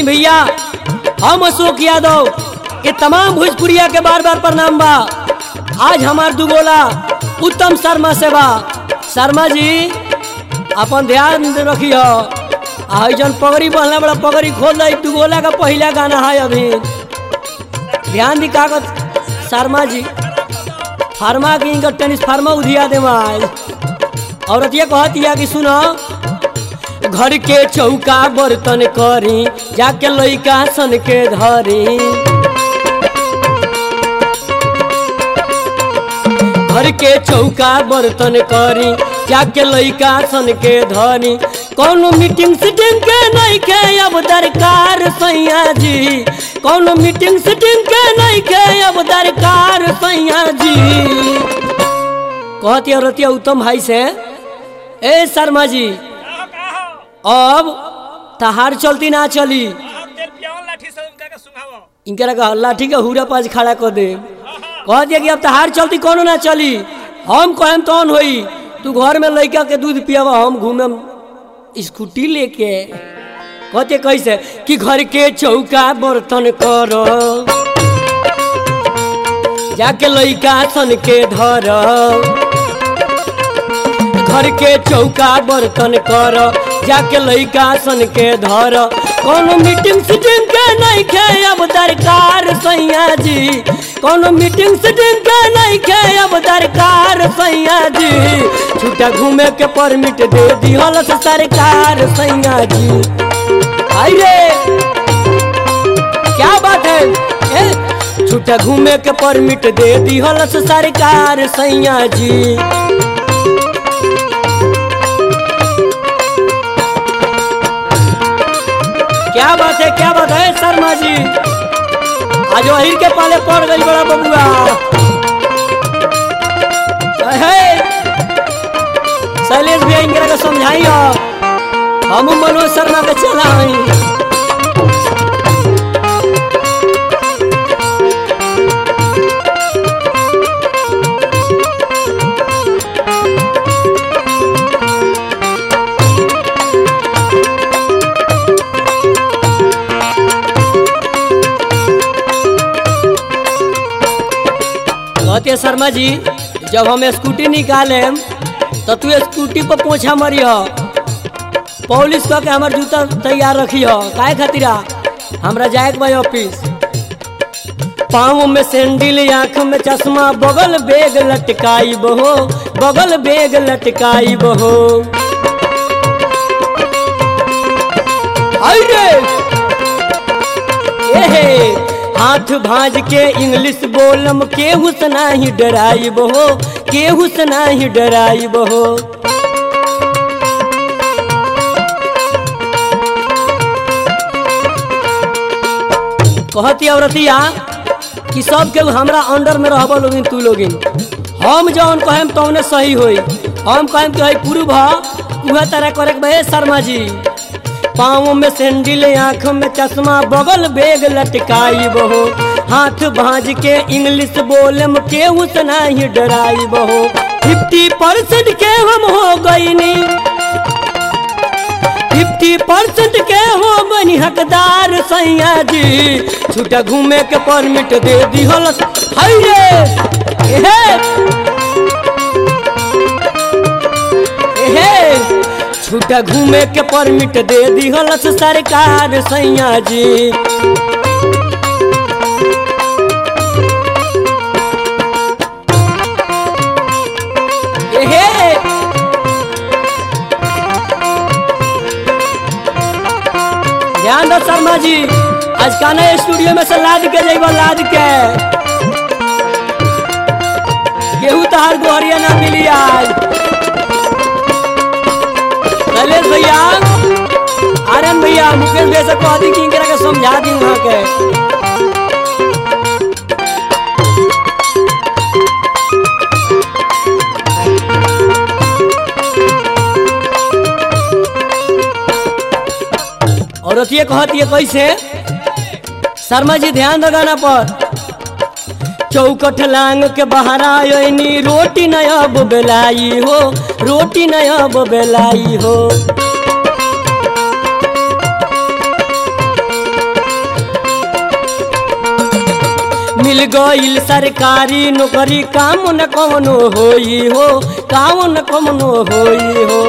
आई भैया हम अशोक यादव के तमाम भोजपुरिया के बार बार प्रणाम बा आज हमार दुगोला उत्तम शर्मा से बा शर्मा जी अपन ध्यान रखियो आ जन पगड़ी बहला बड़ा पगड़ी खोल दे दुगोला का पहला गाना है अभी ध्यान दी कागज शर्मा जी फार्मा की इनका टेनिस फार्मा उधिया दे आज औरत ये कहती है कि सुनो घर के चौका बर्तन करी जाके लइका सन के धरी घर के चौका बर्तन करी जाके लइका सन के धरी कौनो मीटिंग सीटिंग के नहीं के अब दरकार सैया जी कौनो मीटिंग सीटिंग के नहीं के अब दरकार सैया जी कहती औरतिया उत्तम भाई से ए शर्मा जी अब तहार चलती ना चली इनकरा का लाठी के हुरा पास खड़ा कर दे कह दिया कि अब तहार चलती कोनो ना चली हम कहम तौन होई तू घर में लड़का के दूध पियावा हम घूमम स्कूटी लेके कहते कैसे कि घर के चौका बर्तन करो जाके लइका सन के धर घर के चौका बर्तन कर जाके लइका सन के धर कोनो मीटिंग सीटिंग के नहीं खे अब दरकार सैया जी कोनो मीटिंग सीटिंग के नहीं खे अब दरकार सैया जी छूटा घूमे के परमिट दे दिहल से सरकार सैया जी आई रे क्या बात है ए? छूटा घूमे के परमिट दे दिहल से सरकार सैया जी क्या बात है क्या बात है शर्मा जी आज वही के पाले पड़ गई बड़ा बबुआ शैलेश भैया इनकरा के समझाइयो हम मनोज शर्मा के चला हई कहते शर्मा जी जब हम स्कूटी निकाले तो तू स्कूटी पर पोछा मरी हो पुलिस कह के हमार जूता तैयार रखी हो काहे खातिरा हमरा जाए के भाई ऑफिस पाँव में सैंडल आँख में चश्मा बगल बेग लटकाई बहो बगल बेग लटकाई बहो अरे एहे हाथ भाज के इंग्लिश बोलम केहू से नाही डराइब हो केहू से नाही डराइब हो कहती औरतिया कि सब केहू हमरा अंडर में रहब लोगिन तू लोगिन हम जौन कहेम तौने सही होई हम कहेम कि पूर्व उहे तरह करे के बे शर्मा जी पाँव में सैंडल आँख में चश्मा बगल बेग लटकाई बहो हाथ भाज के इंग्लिश बोलम केहू से नहीं डराई बहो फिफ्टी परसेंट के हम हो गईनी फिफ्टी परसेंट के हो गनी हकदार सैया जी छूटा घूमे के परमिट दे दिहल हाय रे एहे एहे छूटा घूमे के परमिट दे दिहल सरकार सैया जी एहे ध्यान दो शर्मा जी आज काना स्टूडियो में से लाद के जइबा लाद के केहू तहार गोहरिया ना मिली आज शैलेश भैया आर्यन भैया मुकेश भैया से कह दी कि इनकरा के समझा दी वहाँ के औरत ये कहती है कैसे शर्मा जी ध्यान दो गाना पर चौकठ लांग के बाहर आयोनी रोटी न अब बेलाई हो रोटी न अब बेलाई हो मिल गईल सरकारी नौकरी काम न कवनो होई हो काम न कवनो होई हो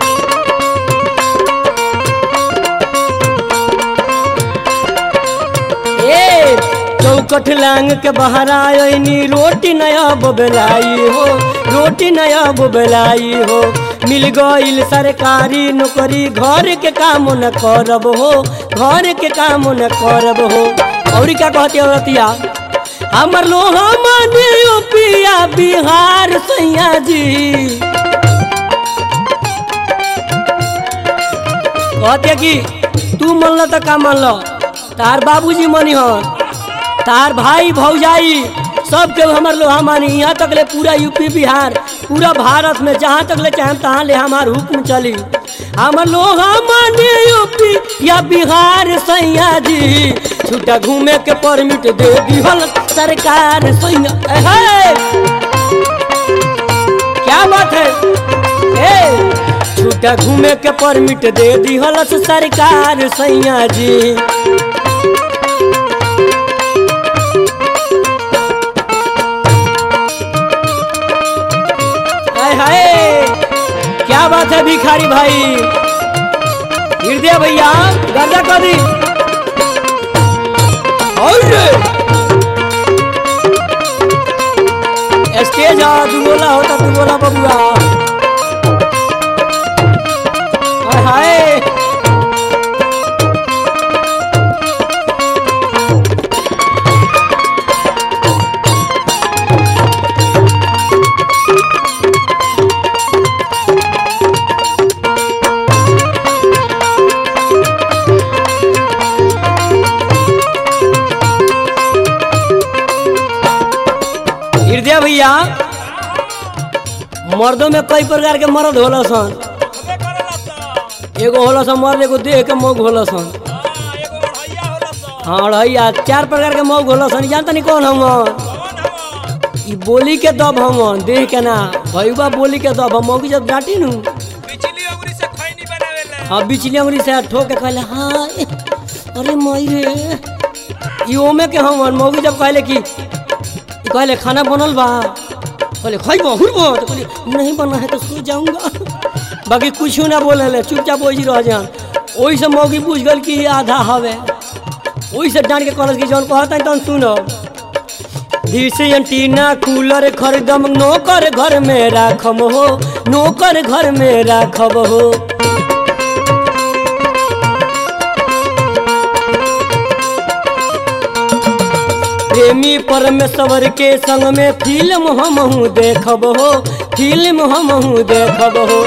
ए चौकठ लांग के बाहर आयनी रोटी नया बोबलाई हो रोटी नया बोबलाई हो मिल गईल सरकारी नौकरी घर के काम न करब हो घर के काम न करब हो और क्या कहती औरतिया हमर लोहा माने पिया बिहार सैया जी कहते कि तू मन तो का मन लो तार बाबूजी मनी हन तार भाई भौजाई सब के हमर लोहा मानी यहाँ तक ले पूरा यूपी बिहार पूरा भारत में जहाँ तक ले चाहे तहाँ ले हमार हुक्म चली हमर लोहा मानी यूपी या बिहार सैया जी छुट्टा घूमे के परमिट दे दिहल सरकार सैया एहे! क्या बात है ए छुट्टा घूमे के परमिट दे दिहल सरकार सैया जी हाय हाय क्या बात है भिखारी भाई हृदय भैया गर्दा कर दी और स्टेज आ दुगोला होता दुगोला बबुआ हाय हाय हृदय भैया मर्दों में कई प्रकार के मर्द होला सन हमे करला स एगो होला सन मर्द एगो देह के मौग होला सन हां एगो भैया होला स हाँ रहिया चार प्रकार के मौग होला सन जानता नहीं कौन हम कौन हम ई बोली के दब हम देह के ना भैया बोली के दब हम मौगी जब डांटी नु बिजली अंगुरी से खैनी बनावेले हाँ बिचली अंगुरी से ठोक के कहले हाँ ए, अरे मई रे ई ओमे के हम मौगी जब कहले कि ई कहले खाना बनल बा कहले खाई बहुर बो तो कहले नहीं बना है तो सो जाऊंगा बाकी कुछ ना बोले ले चुपचाप वही रह जान ओही से मौगी पूछ गल कि ये आधा हवे ओही से डांट के कहलस कि जौन कहता तौन सुनो से एंटीना कूलर खरीदम नौकर घर में राखम हो नौकर घर में राखब हो प्रेमी परमेश्वर के संग में फिल्म हमहू देखब हो फिल्म हमहू देखब हो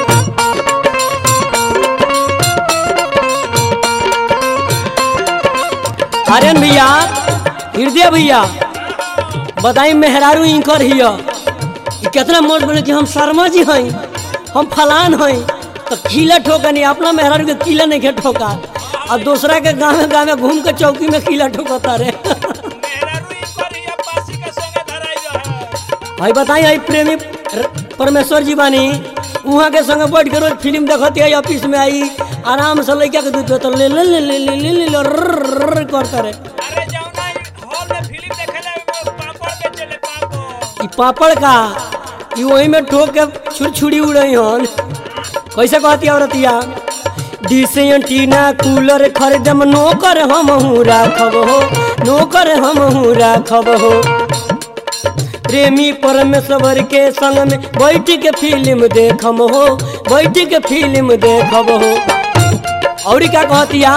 आर्यन भैया हृदय भैया बताई मेहरारू इंकर हिय ई कितना मौज बने कि हम शर्मा जी हई हम फलान हई तो खिला ठोकनी अपना मेहरारू के किला नहीं के ठोका और दूसरा के गाँव गाँव घूम के चौकी में किला ठोकता रे मेहरारू ई करी अब पासी के संगे धराई रहे भाई बताई आई प्रेमी र- परमेश्वर जी बानी वहाँ के संगे बैठ के रोज फिल्म देखती है ऑफिस में आई आराम से लड़का के दूध तो ले ले ले ले ले ले ले ले रर्र रर्र करता रे अरे जाऊना हॉल में फिल्म देखेला एगो पापड़ बेचेले पापड़ ई पापड़ का ई वही में ठोक के छुर छुरी उड़ई हन कैसे कहती औरतिया डिसे एंटीना कूलर खरीदम नौकर हमहू राखब हो नौकर हमहू राखब हो प्रेमी परमेश्वर के संग में बैठ के फिल्म देखम हो बैठ के फिल्म देखब हो और क्या कहतिया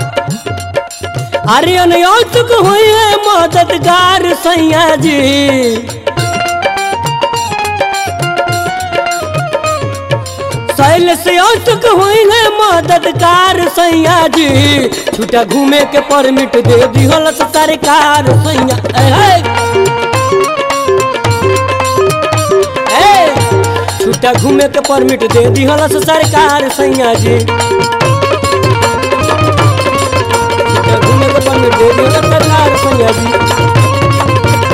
अरे अनयोचक हुई है मददगार सैया जी शैल से औचक हुई है मददगार सैया जी छूटा घूमे के परमिट दे दिहल सरकार सैया ए, ए, ए, छूटा घूमे के परमिट दे दिहल सरकार सैया जी छूटा घूमे के परमिट दे दिहल सरकार सैया जी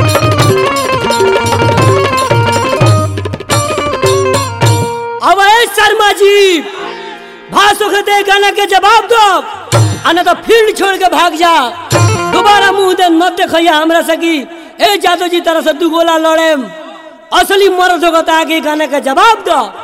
अब ए शर्मा जी भाषो के दे गाना के जवाब दो आ न तो फील्ड छोड़ के भाग जा दोबारा मुंह दे मत देखिया हमरा से की ए जादव जी तरह से दू गोला लड़े असली मर्द होगा तो आगे गाने का जवाब दो